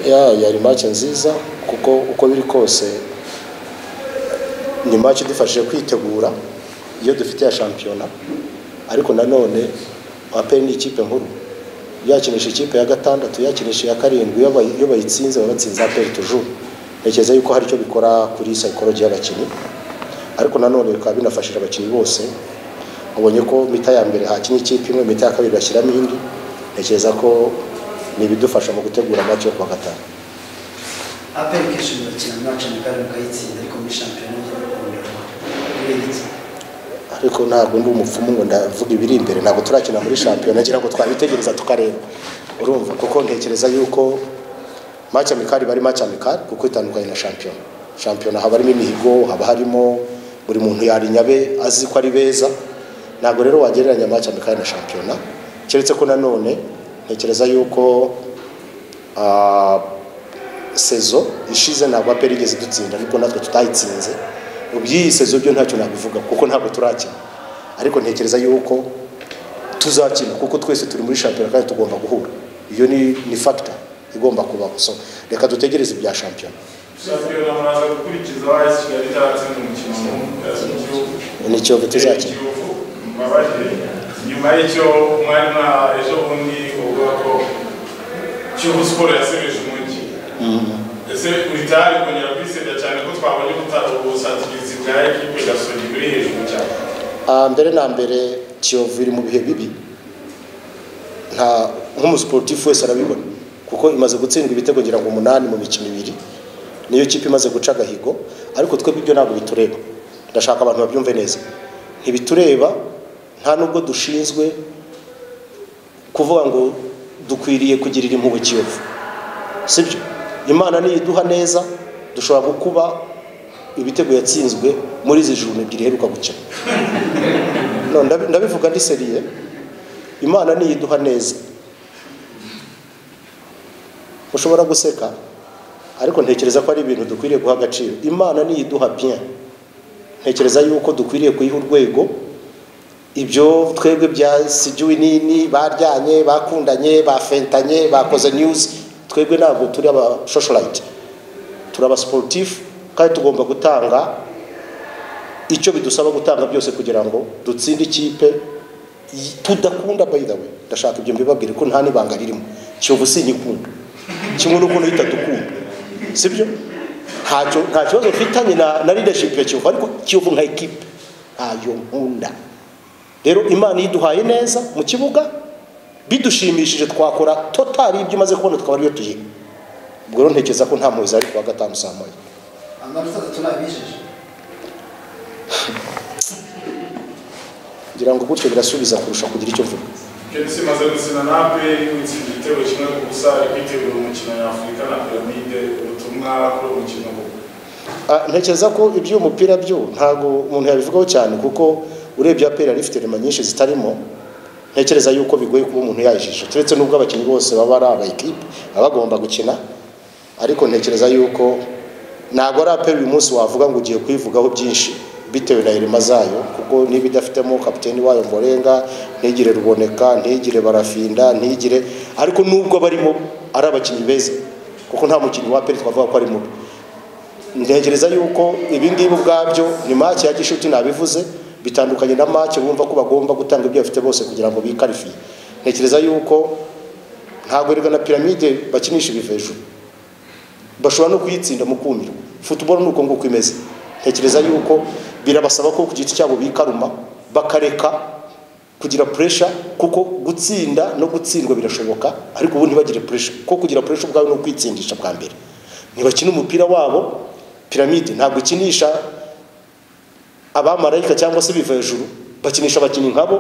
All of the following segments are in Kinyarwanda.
ya yari maci nziza kuko uko biri kose ni maci idufashije kwitegura iyo dufite ya shampiyona ariko nanone aperi ni ikipe nkuru yakinisha ikipe ya gatandatu yakinisha iya karindwi iyo bayitsinze baba batsinze aperi tujuru ntekereza yuko hari icyo bikora kuri sayikoroji y'abakinnyi ariko nanone bikaba binafashije abakinnyi bose ubonye ko mita ya mbere hakinnye ikipe imwe mita ya kabiri bashyiramo indi ntekereza ko ni ibidufasha mu gutegura amaci yo kuwa gatanu aperi kenshi murakina mu maci na kane mukayitsinda ariko muri shampiyona mukundana murengetse ariko ntabwo ndi umupfumu ngo ndavuga ibiri imbere ntabwo turakina muri shampiyona ngira ngo twabitegereza tukareba urumva kuko ntekereza yuko maci amikari iba ari maci amikari kuko itandukanye na shampiyona shampiyona haba harimo imihigo haba harimo buri muntu yarinyabe azi ko ari beza ntabwo rero wagereranya maci amikari na shampiyona keretse ko nanone ntekereza yuko ah, sezo ishize ntabwo aperi igeze idutsinda ariko natwe tutayitsinze mu by'iyi sezo byo ntacyo nabivuga kuko ntabwo turakina ariko ntekereza yuko tuzakina kuko twese turi muri shampiyona kandi tugomba guhura iyo ni ni fagita igomba kubaho so reka dutegereze ibya shampiyona shampiyona muraza gukurikiza aho kigali cyatsinze umukino mu gihugu ni kiyovu tuzakina mbabaje nyuma y'icyo mwari mwa ejo bundi uvuga ko kiyovu siporo yasubije umujyi ese uritari kongera kwisebya cyane ko twabonye ubusatirizi bwa ekipe gasogi buri hejuru cyane Ah, mbere na mbere kiyovu iri mu bihe bibi nta nk'umusiporutifu wese arabibona kuko imaze gutsindwa ibitego ngira ngo umunani mu mikino ibiri niyo kipe imaze guca agahigo ariko twebwe ibyo ntabwo bitureba ndashaka abantu babyumve neza ntibitureba nta nubwo dushinzwe kuvuga ngo dukwiriye kugirira impuhwe kiyovu sibyo imana niyiduha neza dushobora gukuba ibitego yatsinzwe muri izi juru ebyiri iheruka gukina No, ndabi- ndabivuga ndi seriye imana niyiduha neza ushobora guseka ariko ntekereza ko ari ibintu dukwiriye guha agaciro imana niyiduha bien ntekereza yuko dukwiriye kuyiha urwego ibyo twebwe byasigiwe nini baryanye bakundanye bafentanye bakoze news twebwe ntabwo turi abashosholayite turi abasiporutifu kandi tugomba gutanga icyo bidusaba gutanga byose kugira ngo dutsinde ikipe y- tudakunda by the way ndashaka ibyo mbibabwire ko nta n'ibanga ririmo kiyovu sinyikunda kimwe n'ukuntu itadukunda sibyo ntacyo nta kibazo mfitanye na, na leadership ya kiyovu ariko kiyovu nka ekipe ntayo nkunda rero imana iyiduhaye neza mu kibuga bidushimishije twakora totali ibyo imaze kubona tukaba ariyo tuyiha ubwo rero ntekereza ko nta muhizi ari kuwa gatanu saa moya amanota atatu nabijeje ngira ngo gutyo birasubiza kurusha kugira icyo mvuga kenshi imaze gutsinda na aperi gutsinda igitego kimwe ku busa ari kwitegura umukino nyafurika na piramide ubutumwa kuri uwo mukino koko Ah, ntekereza ko iby'umupira byo ntabwo umuntu yabivugaho cyane kuko urebye aperi yari ifite rema nyinshi zitarimo ntekereza yuko bigoye kuba umuntu yayijisha turetse n'ubwo abakinnyi bose baba ari aba ekipe baba bagomba gukina ariko ntekereza yuko ntabwo ari aperi uyu munsi wavuga ngo ugiye kuyivugaho byinshi bitewe na irema zayo kuko niba idafitemo kapiteni wayo mborenga ntigire ruboneka ntigire barafinda ntigire ariko n'ubwo barimo ari abakinnyi beza kuko nta mukinnyi wa aperi twavuga ko ari mubi ntekereza yuko ibi ngibi ubwabyo ni make ya gishuti nabivuze bitandukanye na make bumva ko bagomba gutanga ibyo bafite bose kugira ngo bikarifiye ntekereza yuko ntabwo erega na piramide bakinisha ibiva hejuru bashobora no kuyitsinda mu kumirwa futuboro ni uko nguko imeze ntekereza yuko birabasaba ko ku giti cyabo bikaruma bakareka kugira puresha kuko gutsinda no gutsindwa birashoboka ariko ubu ntibagire puresha kuko kugira puresha ubwawe ni ukwitsindisha bwa mbere ntibakina umupira wabo piramide ntabwo ikinisha abamarayika cyangwa se biva hejuru bakinisha abakinnyi nkabo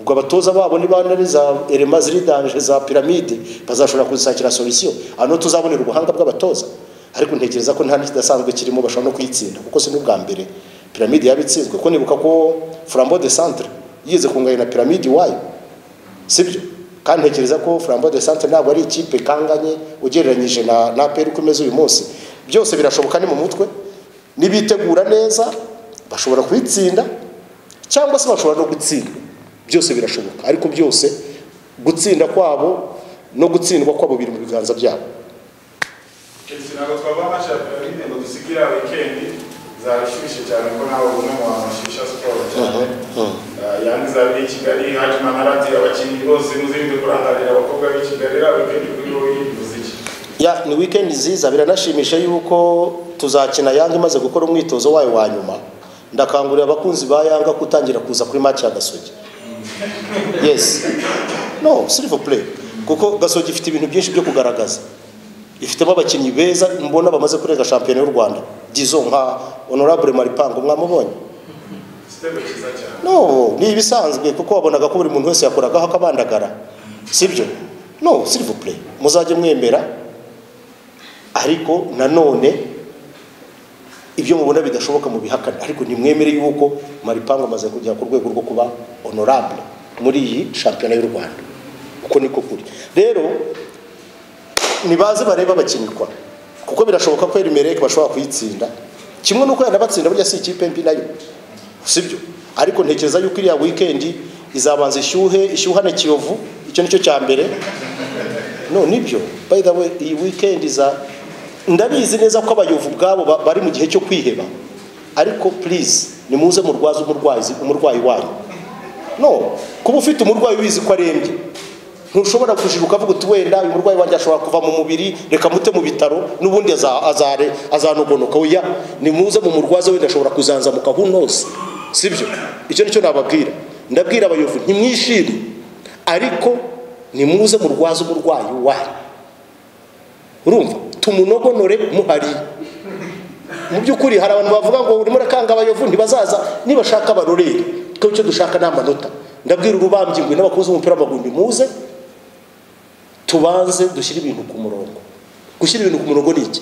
ubwo abatoza babo niba ari za erema ziri danje za piramide bazashobora kuzisakira solisiyo hano tuzabonera ubuhanga bw'abatoza ariko ntekereza ko nta n'ikidasanzwe kirimo bashobora no kuyitsinda kuko si n'ubwa mbere piramide yabitsinzwe ko nibuka ko flambeau de centre yigeze kunganya na piramide iwayo sibyo kandi ntekereza ko flambeau de centre ntabwo ari ikipe ikanganye ugereranyije na na peri uko imeze uyu munsi byose birashoboka ni mu mutwe nibitegura neza bashobora kuyitsinda cyangwa se bashobora no gutsindwa byose birashoboka ariko byose gutsinda kwabo no gutsindwa kwabo biri mu biganza byabo Chelsea ntabwo twava amacapiro nyine ngo dusigire ya wikendi zarashyushye cyane ko nawe ubona mu bantu bashyushya siporo cyane Ah, yani zabe i kigali hajemo amaradiyo abakinnyi bose muzirinde kurangarira abakobwa b'i kigali iriya wikendi kuri wowe yivuze iki ya ni weekend nziza biranashimisha yuko tuzakina yanga imaze gukora umwitozo wayo wa nyuma ndakangurira abakunzi ba yanga kutangira kuza kuri match ya gasogi yes no silver play kuko gasogi ifite ibintu byinshi byo kugaragaza ifitemo abakinnyi beza mbona bamaze kurenga shampiyona y'u rwanda gizo nka honorable maripango mwamubonye igitego cyiza cyane no ni ibisanzwe kuko wabonaga ko buri muntu wese yakoragaho akabandagara sibyo no silver play muzajye mwemera ariko nanone ibyo mubona bidashoboka mu bihakana ariko nimwemere yuko maripango amaze kugera ku rwego rwo kuba honorable muri iyi shampiyona y'u rwanda uko niko kuri rero nibaze barebe abakinirwa kuko birashoboka ko erimereke bashobora kuyitsinda kimwe n'uko yanabatsinda burya si ikipe mbi nayo sibyo ariko ntekereza yuko iriya wikendi izabanza ishyuhe ishyuhane kiyovu icyo nicyo cya mbere no nibyo by the way iyi weekend iza ndabizi neza ko abayovu ubwabo ba- bari mu gihe cyo kwiheba ariko please nimuze murwaze umurwayi umurwayi wanyu no kuba ufite umurwayi ubizi ko arembye ntushobora kujira ukavuga uti wenda uyu murwayi wanjye ashobora kuva mu mubiri reka mute mu bitaro n'ubundi aza- azare azanogonoka oya nimuze mu murwaze wenda ashobora kuzanzamuka who knows sibyo icyo nicyo nababwira ndabwira abayovu ntimwishime ariko nimuze murwaze umurwayi wanyu urumva tumunogonore muhari mu by'ukuri hari abantu bavuga ngo urimo urakanga abayovu ntibazaza nibashaka barorere kuko icyo dushaka ni amanota ndabwira urubambyi ngwe n'abakunzi b'umupira w'amaguru nimuze tubanze dushyire ibintu ku murongo gushyira ibintu ku murongo ni iki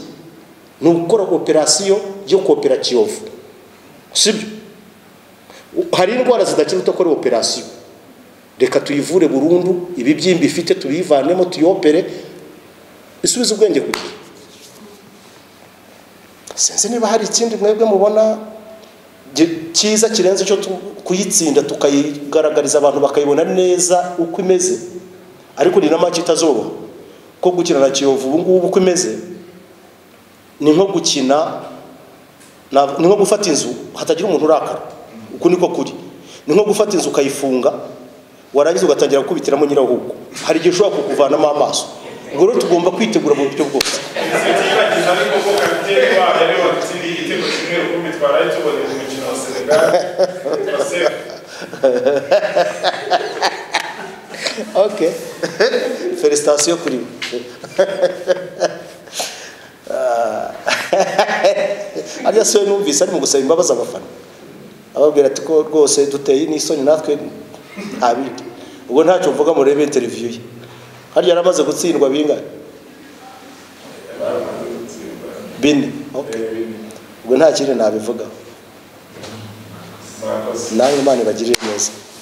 ni ugukora operasiyo yo kopera kiyovu sibyo hari indwara zidakira udakorewe operasiyo reka tuyivure burundu ibibyimba ifite tubiyivanemo tuyopere isubize ubwenge ku gihe sinzi niba hari ikindi mwebwe mubona gi- cyiza kirenze icyo tu- kuyitsinda tukayigaragariza abantu bakayibona neza uko imeze ariko ni na make itazoroha ko gukina na kiyovu ubu ngubu uko imeze ni nko gukina na- ni nko gufata inzu hatagira umuntu urakara uku niko kuri ni nko gufata inzu ukayifunga warangiza ugatangira gukubitiramo nyirahugu hari igihe ushobora kukuvanamo amaso ubwo rero tugomba kwitegura mu buryo bwose ntitwibagije ariko ko kapiteni wabo yari watsindiye igitego kimwe rukumbi twaraye tubonye mu mukino wa senegal baseka ok felicitasiyo kuri we Ah. ariya siwe numvise ari mu gusaba imbabazi abafana ababwira ati ko rwose duteye n'isoni natwe nta bindi ubwo ntacyo mvuga murebe interiviyu ye harya yari amaze gutsindwa bingahe bine ok ubwo nta kindi nabivugaho mwakoze nawe imana ibagirire neza